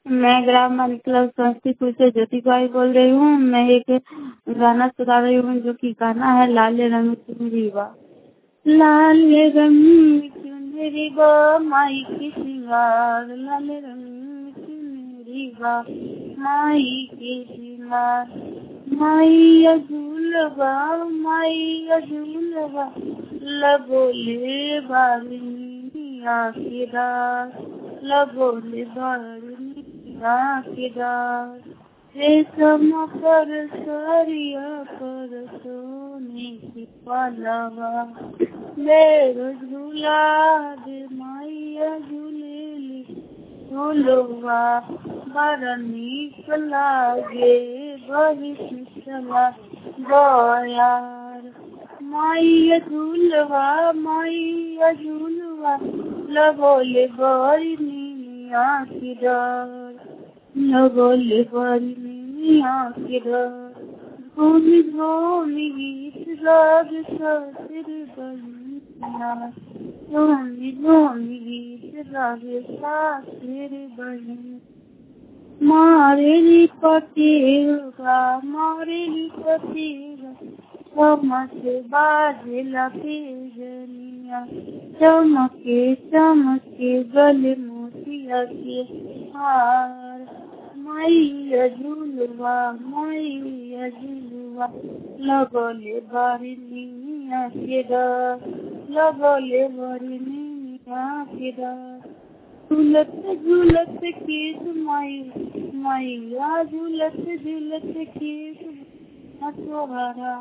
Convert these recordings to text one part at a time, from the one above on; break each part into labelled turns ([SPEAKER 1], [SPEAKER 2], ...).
[SPEAKER 1] मैं ग्राम माली क्लब समस्तीपुर से ज्योति बाई बोल रही हूँ मैं एक गाना सुना रही हूँ जो कि गाना है लाल रंग चुनरी बा लाल रंग चुनरी बा माई के श्रृंगार लाल रंग चुनरी बा माई के श्रृंगार माई अझुलबा माई अझुलबा लगोले बारनी आखिरार लगोले बारनी आखिरार रेशम पर सरिया पर सोने की पलवा मेरे झूला दे मैया झूलेली झूलवा बड़ा नीक लागे भविष्य गयार मैया झूलवा मैया झूलवा लगोले बड़ी निया की डर लगोले बड़ी निया की डर भूमि भूमि गीत राग ससुर बनिया भूमि भूमि गीत राग सासुर बनिया मारेली पतेगा मारेली पतेगा चमक बाजे लपेजनिया चमके चमके गले मोतिया के हार मैया झुलवा मैया झुलवा लगले बारी निया के डर लगले बारी निया के डर झूलत झूलत केस माई मैया झूलत झूलत केस सोहराला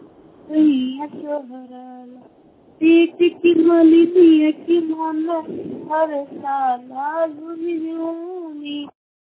[SPEAKER 1] सोहराला पेट की मलिनिया की मन हर साला झूमियो